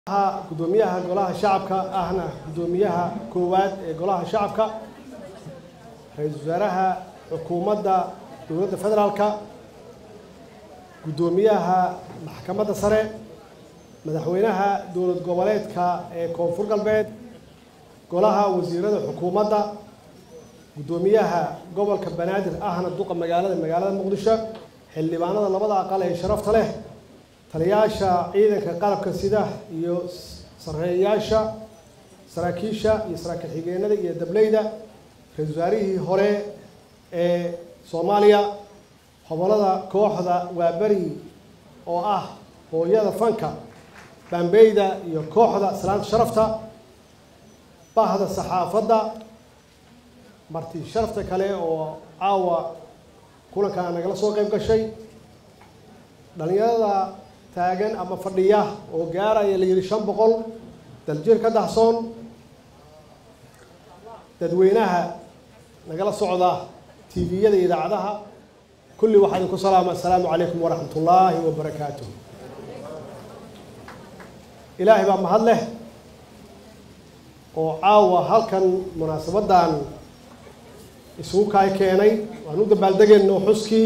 gudoomiyaha golaha shacabka ahna gudoomiyaha koowaad ee golaha shacabka ra-iisul wasaaraha xukuumadda dowladda federaalka guddoomiyaha maxkamadda sare madaxweynaha dowlad goboleedka ee koonfur galbeed golaha wasiirada xukuumadda guddoomiyaha gobolka banaadir ahna duqa magaalada magaalada muqdisho xildhibaanada labada aqal ee sharafta leh taliyaasha ciidanka qalabka sida iyo sareeyaasha saraakiisha iyo saraakiil xigeenada iyo dableyda ra-isul wasaarihii hore ee soomaaliya hobolada kooxda waaberi oo ah hooyada fanka baambeyda iyo kooxda salaanta sharafta bahda saxaafadda marti sharafta kale oo caawa kulankaa nagala soo qayb gashay dhalinyarada taagan ama fadhiya oo gaaraya la yidhi shan boqol daljir ka dahsoon dadweynaha nagala socda tviyada iyo idaacadaha kulli waxaa idinku salaama assalaamu calaykum waraxmat ullaahi wabarakaatuh ilaahay baa mahad leh oo caawa halkan munaasabaddan isugu kaay keenay waan u dabaaldegayno xuskii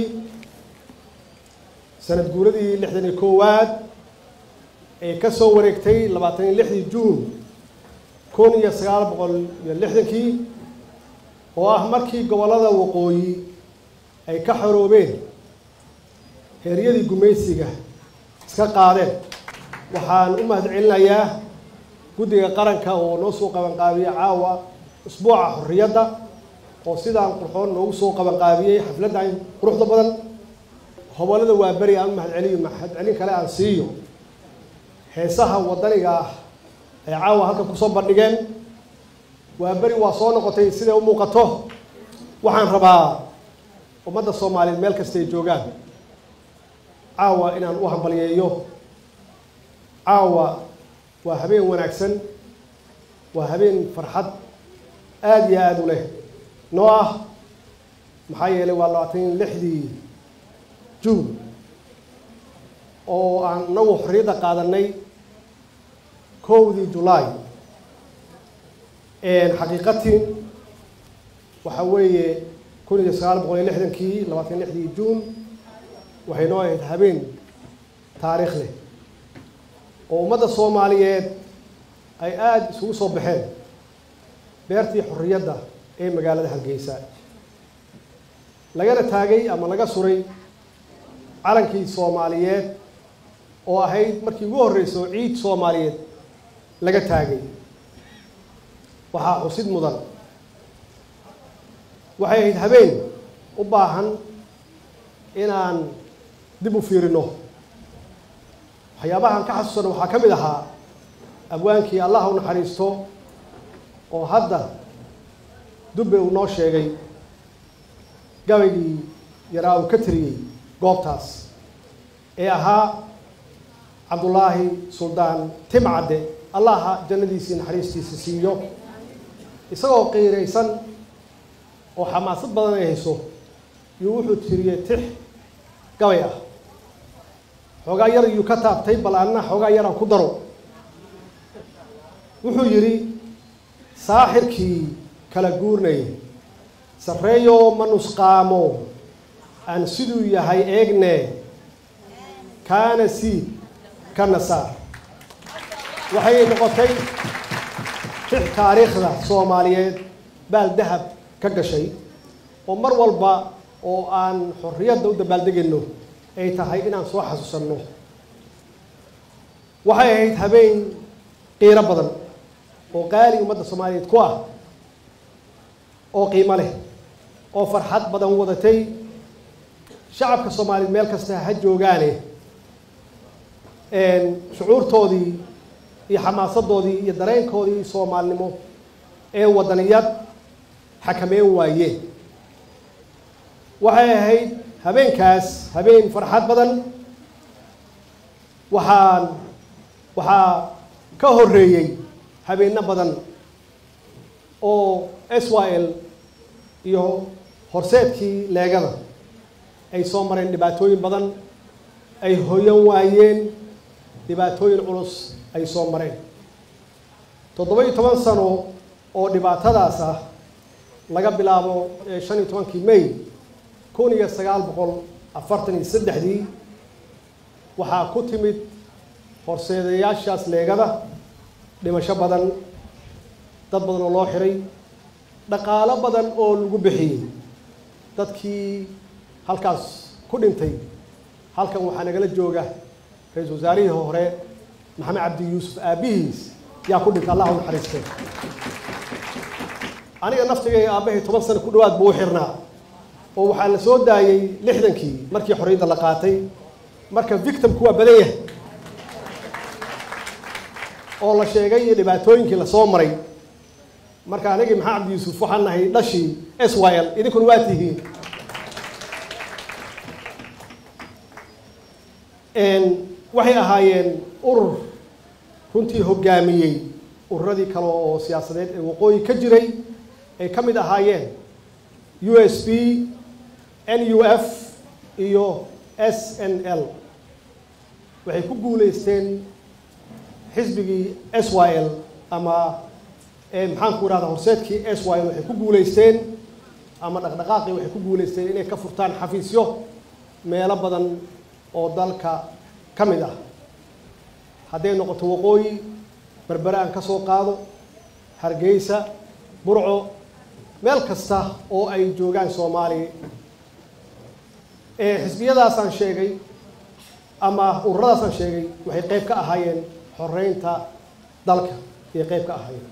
sanad guuradii lixdan iyo koowaad ee ka soo wareegtay labaatan iyo lixdii juun kun iyo sagaal boqol iyo lixdankii oo ah markii gobollada waqooyi ay ka xoroobeen heeryadii gumaysiga iska qaadeen waxaan u mahad celinayaa guddiga qaranka oo noo soo qabanqaabiye caawa usbuuca xorriyadda oo sidaan qurxoon noogu soo qabanqaabiyey xafladdan quruxda badan hobolada waa beri aan u mahad celiyo mahad celin kale aan siiyo heesaha waddaniga ah ay caawa halkan kusoo bandhigeen waa beri waa soo noqotay siday u muuqato waxaan rabaa ummadda soomaaliyeed meel kasta ay joogaan caawa inaan u hambaliyeeyo caawa waa habeen wanaagsan waa habeen farxad aada iyo aada u leh noo ah maxaa yeelay waa labaatan iyo lixdii juun oo aan inagu xorriyadda qaadanay kowdii julaay xaqiiqatiin waxa weeye kun iyo sagaal boqol iyo lixdankii labaatan iyo lixdii juun waxay noo ahayd habeen taariikh leh oo ummadda soomaaliyeed ay aada isugu soo baxeen beertii xorriyadda ee magaalada hargeysa lagana taagay ama laga suray calankii soomaaliyeed oo ahayd markii ugu horreysa oo ciid soomaaliyeed laga taagay waxaa xusid mudan waxay ahayd habeen u baahan inaan dib u fiirino waxyaabahaan ka xasuusano waxaa ka mid ahaa abwaankii allah u naxariisto oo hadda dubbe uu noo sheegay gabaygii yaraa uu ka tiriyey goobtaas ee ahaa cabdullaahi suldaan timcadde allaha jannadiisii naxariistiisa siiyo isagoo qiiraysan oo xamaasad badan ay hayso yuu wuxuu tiriyey tix gabay ah xoogaa yar yuu ka taabtay bal anna xoogaa yaraan ku daro wuxuu yidhi saaxirkii kala guurnay sarreeyoo ma nusqaamo aan siduu yahay eegne kaana siid ka nasaar waxay noqotay tix taariikhda soomaaliyeed baal dahab ka gashay oo mar walba oo aan xorriyadda u dabaaldegayno ay tahay inaan soo xasuusanno waxay ahayd habeen qiiro badan oo qaali ummadda soomaaliyeed ku ah oo qiimo leh oo farxad badan wadatay shacabka soomaaliyeed meel kasta ha joogaane shucuurtoodii iyo xamaasadoodii iyo dareenkoodii soomaalinimo ee waddaniyad xakameyn waayeen waxay ahayd habeenkaas habeen farxad badan waxaan waxaa ka horreeyey habeenno badan oo s y l iyo horseedkii leegada ay soo mareen dhibaatooyin badan ay hoyan waayeen dhibaatooyin culus ay soo mareen toddoba iyo toban sano oo dhibaatadaas ah laga bilaabo shan iyo tobankii may kun iyo sagaal boqol afartan iyo saddexdii waxaa ku timid horseedayaashaas leegada dhimasho badan dad badan oo loo xiray dhaqaalo badan oo lagu bixiyey dadkii halkaas ku dhintay halkan waxaa nagala jooga ra-iisul wasaarihii hore maxamed cabdi yuusuf aabbihiis yaa ku dhintay allah u naxariiste aniga naftigay aabbahay toban sano ku dhawaad buu u xirnaa oo waxaa la soo daayey lixdankii markii xorriyadda la qaatay marka victimku waa badan yahay oo la sheegay iyo dhibaatooyinkii lasoo maray marka anigii maxamed cabdi yuusuf waxaan nahay dhashii s y l idinkuna waa tihiin waxay ahaayeen urur runtii hoggaamiyey ururadii kale oo siyaasadeed ee waqooyi ka jiray ay ka mid ahaayeen u s b n u f iyo s n l waxay ku guuleysteen xisbigii s y l ama maxaanku irahda horseedkii s y l waxay ku guuleysteen ama dhaqdhaqaaqii waxay ku guuleysteen inay ka furtaan xafiisyo meelo badan oo dalka ka mid ah hadday noqoto waqooyi berbere aan ka soo qaado hargeysa burco meel kasta oo ay joogaan soomaaliya xisbiyadaasaan sheegay ama ururadaasaan sheegay waxay qayb ka ahaayeen xoreynta dalka ayay qayb ka ahaayeen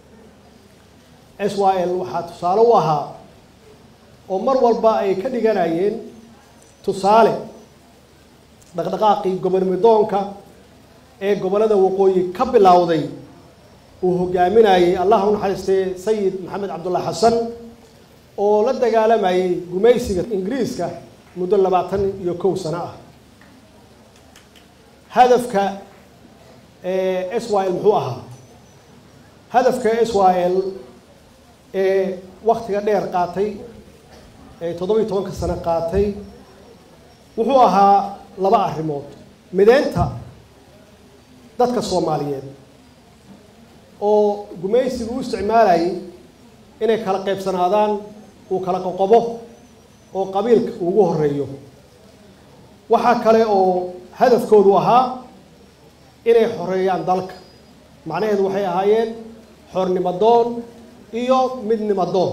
s y l waxaa tusaale u ahaa oo mar walba ay ka dhiganayeen tusaale dhaqdhaqaaqii gobolmidoonka ee gobollada waqooyi ka bilowday uu hogaaminayey allah u naxariistee sayid maxamed cabdulla xasan oo la dagaalamayey gumaysiga ingiriiska muddo labaatan iyo kow sano ah hadafka s y l muxuu ahaa hadafka s y l ee waktiga dheer qaatay ee toddoba iyo tobanka sano qaatay wuxuu ahaa laba arrimood mideynta dadka soomaaliyeed oo gumaysigu u isticmaalayay inay kala qaybsanaadaan uu kala qoqobo oo qabiilka ugu horeeyo waxaa kale oo hadafkoodu ahaa inay xoreeyaan dalka macnaheedu waxay ahaayeen xornimadoon iyo midnimadoon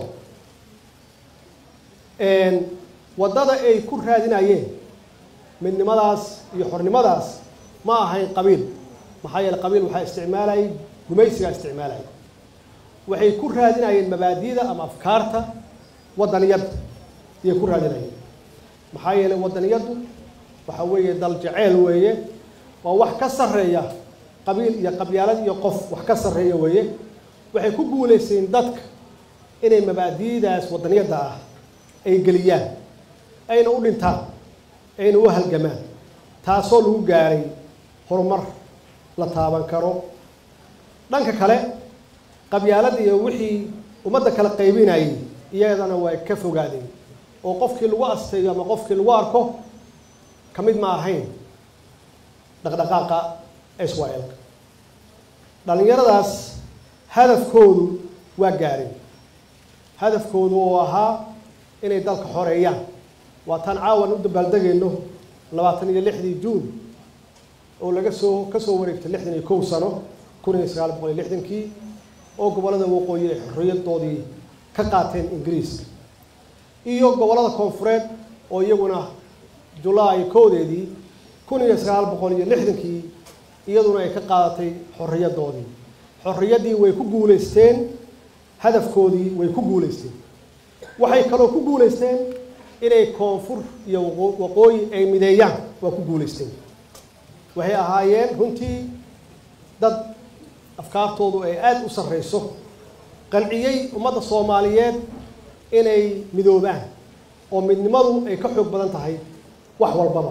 waddada ay ku raadinayeen midnimadaas iyo xornimadaas ma ahayn qabiil maxaa yeele qabiil waxaa isticmaalayay gumaysigaa isticmaalayay waxay ku raadinayeen mabaadida ama afkaarta waddaniyadda ayay ku raadinayeen maxaa yeele waddaniyaddu waxa weeye dal jaceyl weeye waa wax ka sarreeya qabiil iyo qabyaalad iyo qof wax ka sarreeya weeye waxay ku guulaysteen dadka inay mabaadi'daas waddaniyadda ah ay geliyaan ayna u dhintaan ayna u halgamaan taasoo lagu gaaray horumar la taaban karo dhanka kale qabyaalada iyo wixii ummadda kala qaybinayay iyadana way ka fogaadeen oo qofkii lagu asteeyo ama qofkii lagu arko ka mid ma ahayn dhaqdhaqaaqa s y l dhallinyaradaas hadafkoodu waa gaareen hadafkoodu oo ahaa inay dalka xoreeyaan waa taan caawan u dabaaldegayno labaatan iyo lixdii juun oo laga soo ka soo wareegtay lixdan iyo kow sano kun iyo sagaal boqol iyo lixdankii oo gobollada waqooyi ay xorriyadoodii ka qaateen ingiriiska iyo gobollada koonfureed oo iyaguna julaay koodeedii kun iyo sagaal boqol iyo lixdankii iyaduna ay ka qaadatay xorriyadoodii xorriyaddii way ku guulaysteen hadafkoodii way ku guulaysteen waxay kaloo ku guulaysteen inay koonfur iyo waqooyi ay mideeyaan waa ku guulaysteen waxay ahaayeen runtii dad afkaartoodu ay aada u sarreyso qanciyey ummadda soomaaliyeed inay midoobaan oo midnimadu ay ka xoog badan tahay wax walbaba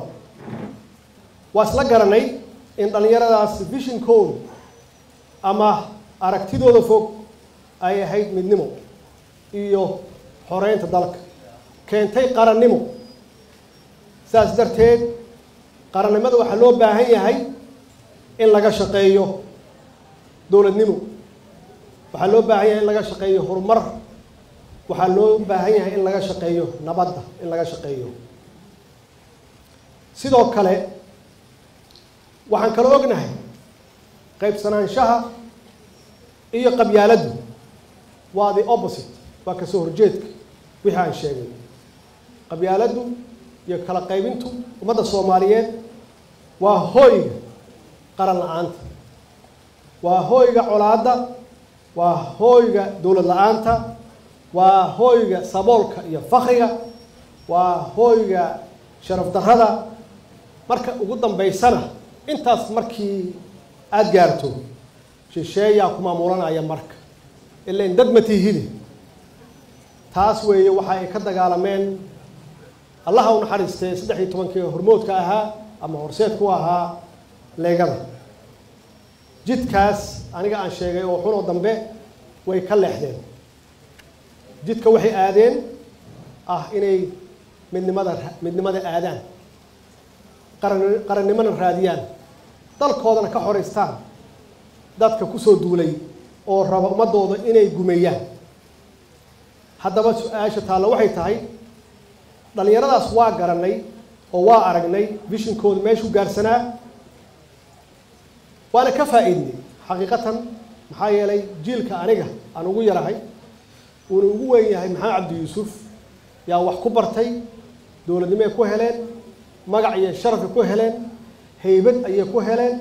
waa isla garanay in dhallinyaradaas vishinkoodu ama aragtidooda fog ay ahayd midnimo iyo xoreynta dalka keentay qarannimo saas darteed qarannimada waxaa loo baahan yahay in laga shaqeeyo dowladnimo waxaa loo baahan yahay in laga shaqeeyo horumar waxaa loo baahan yahay in laga shaqeeyo nabadda in laga shaqeeyo sidoo kale waxaan kaloo ognahay qaybsanaanshaha iyo qabyaaladdu waa the opposite waa kasoo horjeedka wixii aan sheegay qabyaaladdu iyo kala qaybintu ummadda soomaaliyeed waa hooyga qaran la-aanta waa hooyga colaadda waa hooyga dowlad la-aanta waa hooyga saboolka iyo fakriga waa hooyga sharaf darrada marka ugu dambaysana intaas markii aada gaarto shisheeyaa ku maamulanaya marka ilain dad matihide taas weeye waxa ay ka dagaalameen allaha u naxariistay saddex iyo tobankii hormoodka ahaa ama horseedku ahaa leegada jidkaas aniga aan sheegay oo xunoo dambe way ka leexdeen jidka waxay aadeen ah inay midnimada midnimada aadaan qaran qarannimona raadiyaan dalkoodana ka xoraystaan dadka kusoo duulay oo raba ummadooda inay gumeeyaan haddaba su-aasha taallo waxay tahay dhallinyaradaas waa garanay oo waa aragnay vishinkooda meeshuu gaarsanaa waana ka faa-iidnay xaqiiqatan maxaa yeelay jiilka aniga aan ugu yarahay uuna ugu weyn yahay maxamed cabdi yuusuf yaa wax ku bartay dowladnimo ay ku heleen magac iyo sharafay ku heleen haybad ayay ku heleen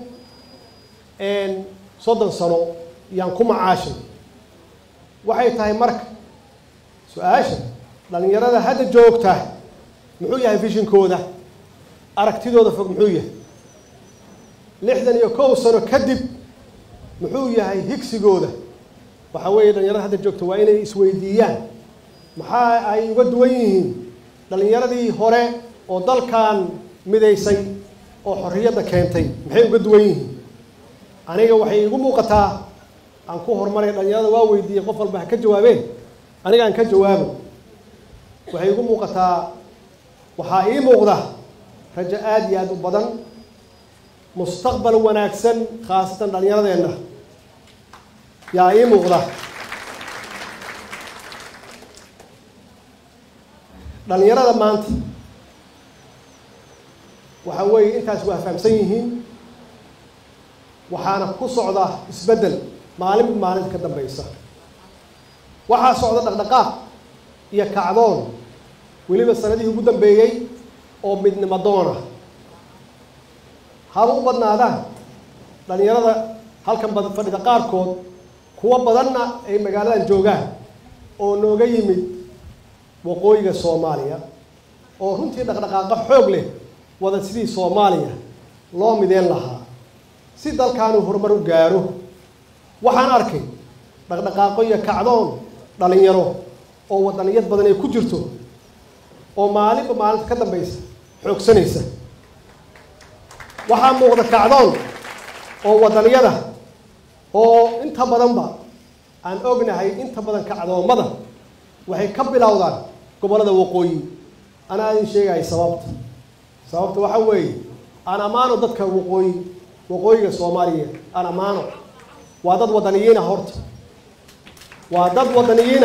soddon sano yaan ku macaashay waxay tahay marka su-aasha dhallinyarada hadda joogta muxuu yahay vishinkooda aragtidooda fog muxuu yahay lixdan iyo kow sano kadib muxuu yahay higsigooda waxaa weeye dhallinyarada hadda joogta waa inay isweydiiyaan maxaa ay uga duwan yihiin dhallinyaradii hore oo dalkan midaysay oo xorriyadda keentay maxay uga duwan yihiin aniga waxay igu muuqataa aan ku horumaray dhallinyarada waa weydiiyey qof walba ha ka jawaabeen aniga aan ka jawaabo waxay igu muuqataa waxaa ii muuqda rajo aada iyo aada u badan mustaqbal wanaagsan khaasatan dhallinyaradeenna yaa ii muuqda dhallinyarada maanta waxa weeye intaas waa fahamsan yihiin waxaana ku socda isbeddel maalinba maalinta ka dambaysa waxaa socda dhaqdhaqaaq iyo kacdoon weliba sanadihii ugu dambeeyey oo midnimo doona haba u badnaadaan dhallinyarada halkan bad fadhida qaarkood kuwo badanna ay magaaladan joogaan oo nooga yimid waqooyiga soomaaliya oo runtii dhaqdhaqaaqo xoog leh wada sidii soomaaliya loo mideen lahaa si dalkaanu horumar u gaaro waxaan arkay dhaqdhaqaaqo iyo kacdoon dhallinyaro oo wadaniyad badan ay ku jirto oo maalinba maalinta ka dambaysa xoogsanaysa waxaa muuqda kacdoon oo wadaniyada oo inta badanba aan ognahay inta badan kacdoommada waxay ka bilowdaan gobollada waqooyi anaa idin sheegaya sababta sababta waxa weeye aan ammaano dadka waqooyi waqooyiga soomaaliya aan ammaano waa dad wadaniyiina horta waa dad wadaniyiina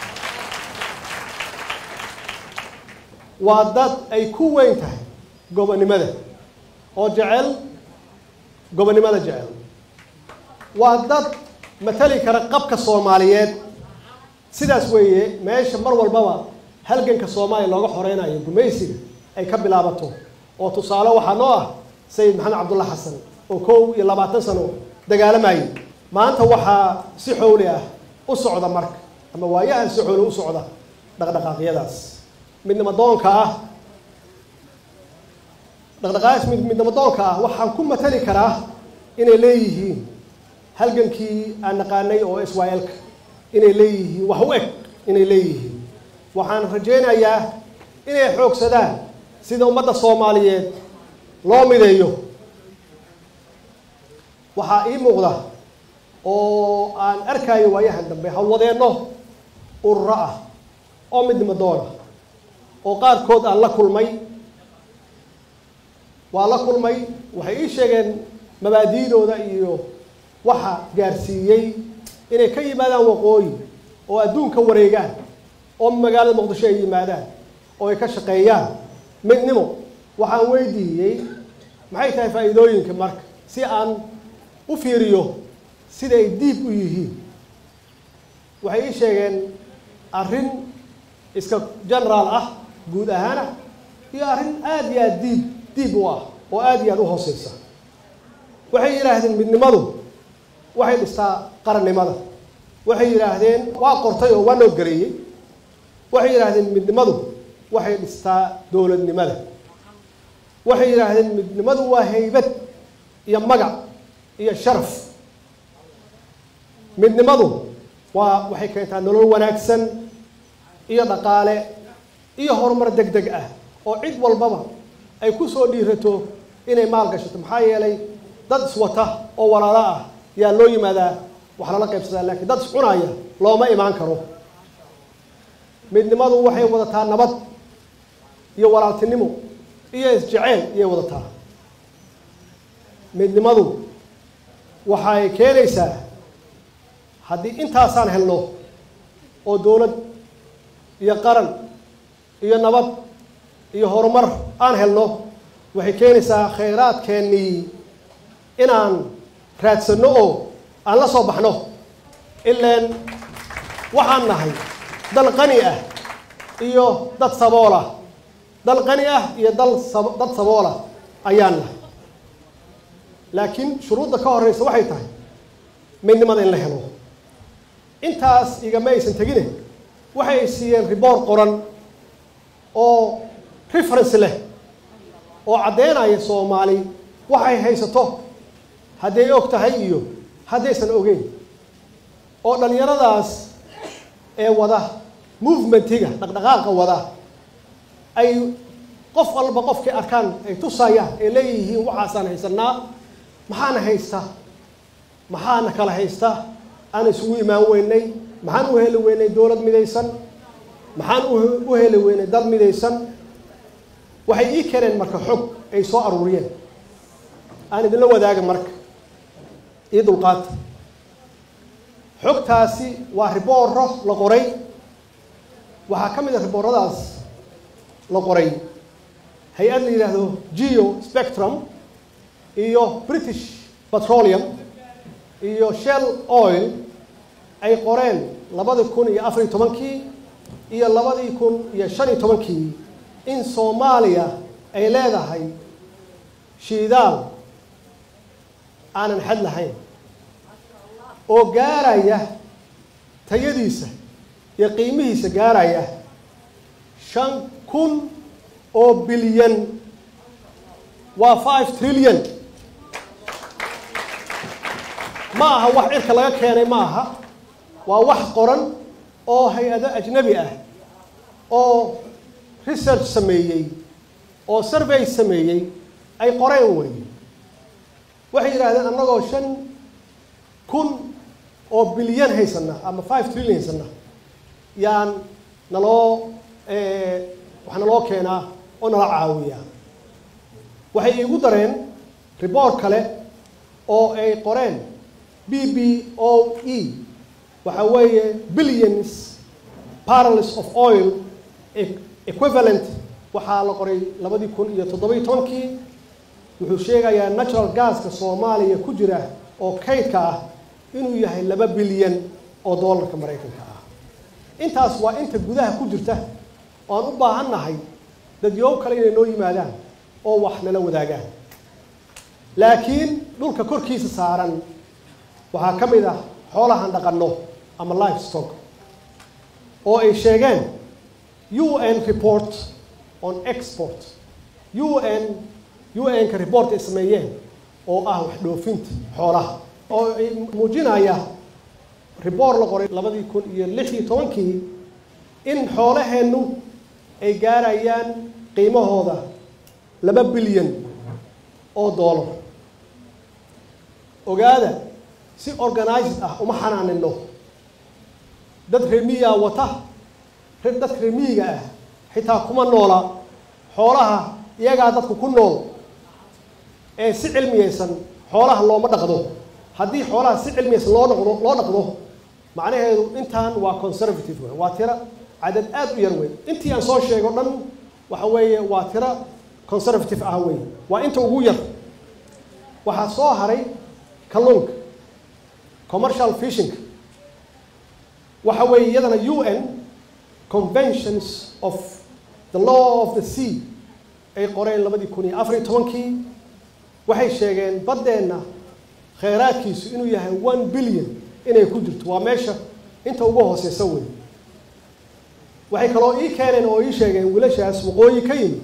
waa dad ay ku weyn tahay gobonnimada oo jecel gobonnimada jecel waa dad matali kara qabka soomaaliyeed sidaas weeye meesha mar walbaba halganka soomaaliya looga xoreynayo gumaysiga ay ka bilaabato oo tusaale waxaa noo ah sayid maxamed cabdulla xasan oo kow iyo labaatan sano dagaalamayay maanta waxaa si xowli ah u socda marka ama waayahan si xowli u socda dhaqdhaqaaqyadaas midnimo doonka ah dhaqdhaqaaqaas midnimo doonka ah waxaan ku matali karaa inay leeyihiin halgankii aan naqaanay oo israel-ka inay leeyihiin wax u eg inay leeyihiin waxaan rajaynayaa inay xoogsadaan sida ummadda soomaaliyeed loo mideeyo waxaa ii muuqda oo aan arkayo waayahan dambe hawwadeenno ururo ah oo midnimo doona oo qaarkood aan la kulmay waa la kulmay waxay ii sheegeen mabaadi'dooda iyo waxa gaarsiiyey inay ka yimaadaan waqooyi oo adduunka wareegaan oo magaalada muqdisho ay yimaadaan oo ay ka shaqeeyaan midnimo waxaan weydiiyey maxay tahay faa'iidooyinka marka si aan u fiiriyo siday diib u yihiin waxay ii sheegeen arrin iska generaal ah guud ahaan ah iyo arrin aada iyo aada diib diib u ah oo aada iyo aada u hooseysa waxay yidhaahdeen midnimadu waxay dhistaa qarannimada waxay yidhaahdeen waa qortay oo waa noo gareeyey waxay yidhaahdeen midnimadu waxay dhistaa dowladnimada waxay yidhaahdeen midnimadu waa haybad iyo magac iyo sharaf midnimadu waa waxay keentaa nolol wanaagsan iyo dhaqaale iyo horumar deg deg ah oo cid walbaba ay ku soo dhiirato inay maal gashato maxaa yeelay dad iswata oo walaalo ah yaa loo yimaadaa wax lala qaybsadaa laakiin dad iscunaya looma imaan karo midnimadu waxay wadataa nabad iyo walaaltinimo iyo isjeceyl iyay wadataa midnimadu waxay keenaysaa haddii intaasaan helno oo dowlad iyo qaran iyo nabad iyo horumar aan helno waxay keenaysaa khayraadkeennii inaan raadsanno oo aan la soo baxno ilaan waxaan nahay dal qani ah iyo dad saboolah dal qani ah iyo dal dad saboolah ayaan nahay laakiin shuruudda ka horeysa waxay tahay midnimada in la helo intaas igama aysan tegine waxay siiyeen riboor qoran oo reference leh oo caddeynaya soomaali waxay haysato hadday og tahay iyo haddaysan ogeyn oo dhallinyaradaas ee wada movementiga dhaqdhaqaaqa wada ay qof walba qofkay arkaan ay tusayaan ay leeyihiin waxaasaan haysanaa maxaana haysta maxaana kala haysta aan isugu imaan weynay maxaan u heli weynay dowlad midaysan maxaan u heli weynay dad midaysan waxay ii keeneen marka xog ay soo aruuriyeen aan idinla wadaaga marka io dulqaata xogtaasi waa ribooro la qoray waxaa ka mid a ribooradaas la qoray hay-ad la yidhaahdo geo spectrum iyo british petroleum iyo shell oil ay qoreen labadii kun iyo afariyo tobankii iyo labadii kun iyo shan iyo tobankii in soomaaliya ay leedahay shiidaal aanan xad lahayn oo gaaraya tayadiisa iyo qiimihiisa gaaraya shan kun oo bilyan waa five trillion ma aha wax cirka laga keenay ma aha waa wax qoran oo hay-ado ajnabi ah oo research sameeyey oo survey sameeyey ay qoreen wey waxay yidhahdeen annagoo shan kun oo bilyan haysana ama five trillion haysana yaan naloo wax naloo keenaa oo nala caawiyaa waxay iigu dareen reboort kale oo ay qoreen b b o e waxa weeye billions barrels of oil equivalent waxaa la qoray labadii kun iyo toddobiyo tobankii wuxuu sheegayaa natural gaska soomaaliya ku jira oo kaydka ah inuu yahay laba bilyan oo dollarka maraykanka ah intaas waa inta gudaha ku jirta oo aan u baahan nahay dadyow kale inay noo yimaadaan oo wax nala wadaagaan laakiin dhulka korkiisa saaran waxaa ka mid ah xoolahan dhaqanno ama life stock oo ay sheegeen u n report on export u n u n-ka report ay sameeyeen oo ah wax dhoofinta xoolaha oo ay muujinaya report la qoray labadii kun iyo lix iyo tobankii in xoolaheennu ay gaarayaan qiimahooda laba bilyan oo dollar ogaada si organized ah uma xanaanino dad remiyaa wata dadka remiyiga ah xitaa kuma noola xoolaha iyagaa dadku ku nool ee si cilmiyaysan xoolaha looma dhaqdo haddii xoolaha si cilmiyaysan loo dhaqdo loo dhaqdo macnaheedu intaan waa conservative wey waa tira cadad aad u yar wey intii aan soo sheego dhan waxa weeye waa tira conservative ah wey waa inta ugu yar waxaa soo haray kalluunka commercial fishing waxa weeye iyadana u n conventions of the law of the sea ay qoreen labadii kun iyo afar iyo tobankii waxay sheegeen baddeenna kheyraadkiisu inuu yahay one billion inay ku jirto waa meesha inta ugu hooseysa wey waxay kaloo ii keeneen oo ii sheegeen wiilashaas waqooyi ka yimi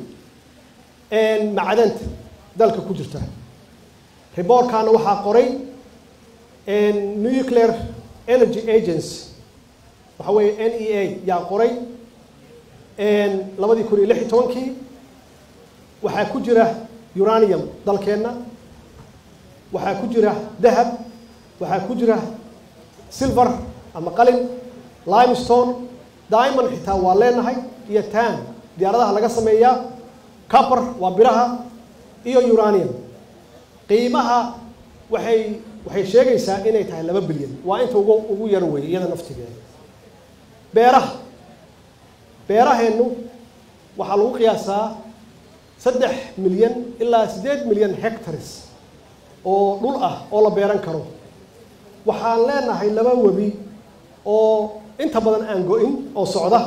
macdanta dalka ku jirta riboorkaana waxaa qoray nuclear energy agency waxa weeye n e a yaa qoray labadii kun iyo lix iyo tobankii waxaa ku jira uranium dalkeenna waxaa ku jira dahab waxaa ku jira silver ama qalin limestone diamond xitaa waa leenahay iyo tan diyaaradaha laga sameeyaa copper waa biraha iyo uranium qiimaha waxay waxay sheegaysaa inay tahay laba bilyan waa inta ugu ugu yar weeye iyada naftigeeda beeraha beeraheennu waxaa lagu qiyaasaa saddex milyan ilaa siddeed milyan hectares oo dhul ah oo la beeran karo waxaan leenahay laba webi oo inta badan aan go-in oo socda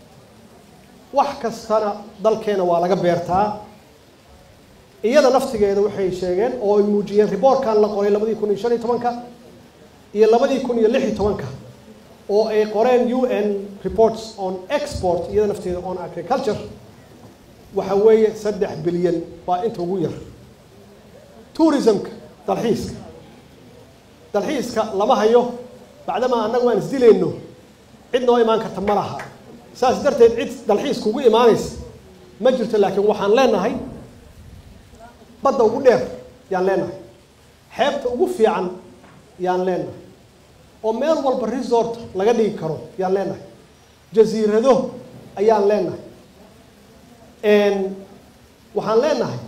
wax kastana dalkeena waa laga beertaa iyada naftigeeda waxay sheegeen oo ay muujiyeen riboorkan la qoray labadii kun iyo shan iyo tobanka iyo labadii kun iyo lix iyo tobanka oo ay qoreen u n reports on export iyada nafteeda on agriculture waxa weeye saddex bilyan waa inta ugu yar tourismka dalxiiska dalxiiska lama hayo bacdamaa annagu aan isdilayno cid noo imaan karta ma laha saas darteed cid dalxiiska ugu imaanaysa ma jirto laakiin waxaan leenahay badda ugu dheer yaan leenahay xeebta ugu fiican yaan leenahay oo meel walba resort laga dhigi karo yaan leenahay jasiirado ayaan leenahay waxaan leenahay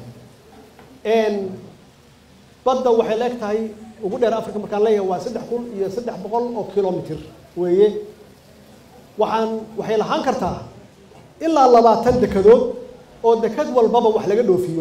badda waxay la eg tahay ugu dheer africa markaan leeyahay waa saddex kun iyo saddex boqol oo kilomitr weeye waxaan waxay lahaan kartaa ilaa labaatan dekadood oo dekad walbaba wax laga dhoofiyo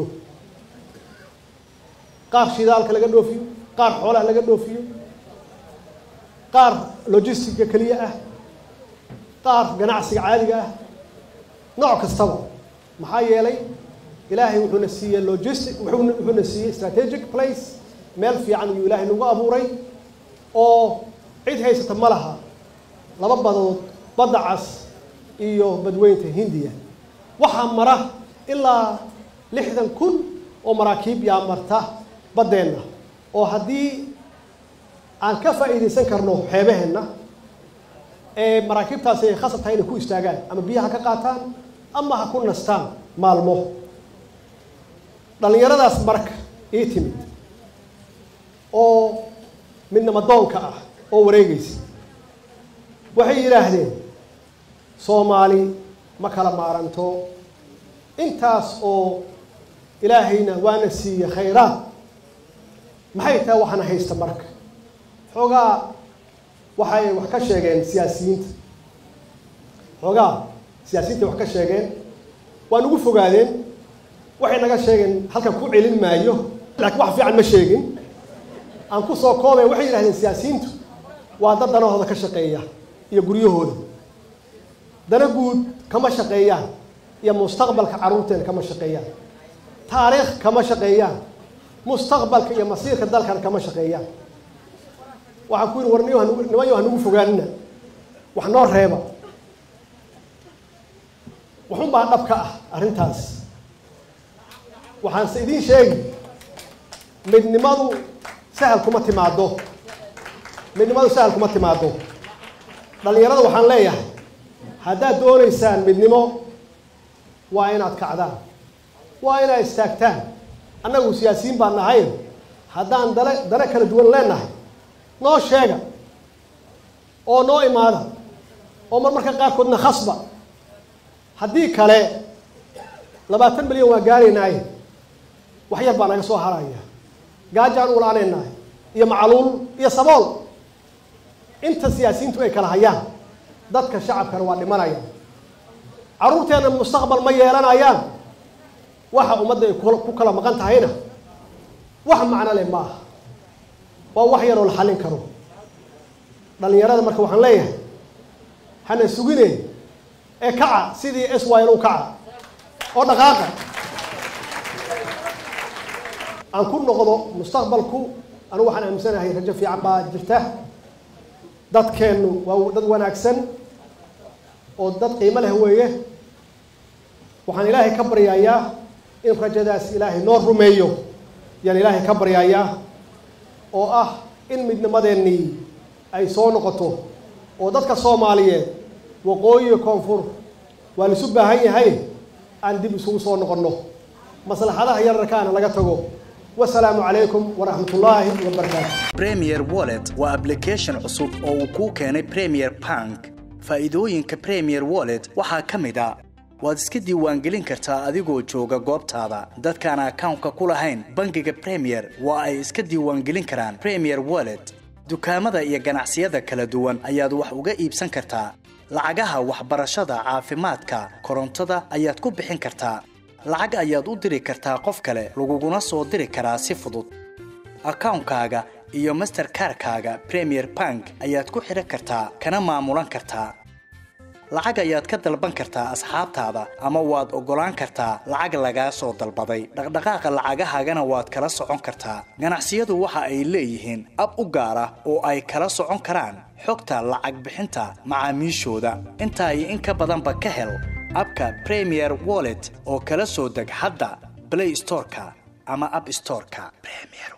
qaar shidaalka laga dhoofiyo qaar xoolaha laga dhoofiyo qaar logistica keliya ah qaar ganacsiga caadiga ah nooc kastaba maxaa yeelay ilaahay wuxuuna siiyey logistic wuxuuna wuxuuna siiyey strategic place meel fiican ayuu ilaahay nagu abuuray oo cid haysata ma laha laba badood badda cas iyo badweynta hindiya waxaa mara ilaa lixdan kun oo maraakiib yaa marta baddeenna oo haddii aan ka faa'iidaysan karno xeebaheenna ee maraakiibtaasi ay khasab tahay inay ku istaagaan ama biyaha ka qaataan ama ha ku nastaan maalmo dhallinyaradaas marka ii timid oo midnama doonka ah oo wareegaysa waxay yidhaahdeen soomaali ma kala maaranto intaas oo ilaahayna waana siiye khayraad maxay tahay waxaana haysta marka xoogaa waxay wax ka sheegeen siyaasiyiinta xoogaa siyaasiyiinta wax ka sheegeen waa nagu fogaadeen waxay naga sheegeen halkan ku celin maayo laakiin wax fiican ma sheegin aan ku soo koobay waxay yidhahdeen siyaasiyiintu waa dad danahooda ka shaqeeya iyo guryahooda dana guud kama shaqeeyaan iyo mustaqbalka carruurteena kama shaqeeyaan taariikh kama shaqeeyaan mustaqbalka iyo masiirka dalkan kama shaqeeyaan waxaan ku yidhi war nimanyo hanugu fogaanina wax noo reeba waxun baa dhab ka ah arrintaas waxaanse idiin sheegi midnimadu sahal kuma timaado midnimadu sahal kuma timaado dhallinyarada waxaan leeyahay haddaad doonaysaan midnimo waa inaad kacdaan waa inaad istaagtaan annagu siyaasiyiin baan nahay haddaan dale dale kala duwan leenahay noo sheega oo noo imaada oo mar marka qaarkoodna khasba haddii kale labaatan milyan waa gaaraynaaye wax yar baa naga soo haraya gaajaan u la-aanaynahay iyo macaluul iyo sabool inta siyaasiyiintu ay kala hayaan dadka shacabkana waa dhimanayaan carruurteenna mustaqbal ma yeelanayaan waxa ummadda ay ku kala maqan tahayna wax macno leh ma aha waa wax yaroo la xallin karo dhallinyarada marka waxaan leeyahay hana sugine ee kaca sidii s y l u kaca oo dhaqaaqa aan ku noqdo mustaqbalku anigu waxaan aaminsanahay rajo fiican baa jirta dadkeennu waa dad wanaagsan oo dad qiimo leh weeye waxaan ilaahay ka baryayaa in rajadaas ilaahay noo rumeeyo yaan ilaahay ka baryayaa oo ah in midnimadeennii ay soo noqoto oo dadka soomaaliyeed waqooyi koonfur waa laisu baahan yahay aan dib isugu soo noqonno maslaxadaha yararkaana laga tago wasalaamu calaykum waraxmat ullaahi wabarakaatu premier wallet waa application cusub oo uu kuu keenay premier bank faa'iidooyinka premier wallet waxaa ka mid a waad iska diiwaangelin kartaa adigoo jooga goobtaada dadkaan akawnka ku lahayn bangiga premier waa ay iska diiwaangelin karaan premier wallet dukaamada iyo ganacsiyada kala duwan ayaad wax uga iibsan kartaa lacagaha waxbarashada caafimaadka korontada ayaad ku bixin kartaa lacag ayaad u diri kartaa qof kale laguguna soo diri karaa si fudud akawnkaaga iyo masterkarkaaga premier bank ayaad ku xidhan kartaa kana maamulan kartaa lacag ayaad ka dalban kartaa asxaabtaada ama waad oggolaan kartaa lacag lagaa soo dalbaday dhaqdhaqaaqa lacagahaagana waad kala socon kartaa ganacsiyadu waxa ay leeyihiin ab u gaar ah oo ay kala socon karaan xogta lacag bixinta macaamiishooda intaa iyo in ka badanba ka hel abka premier wallet oo kala soo deg hadda blay storeka ama ab storeka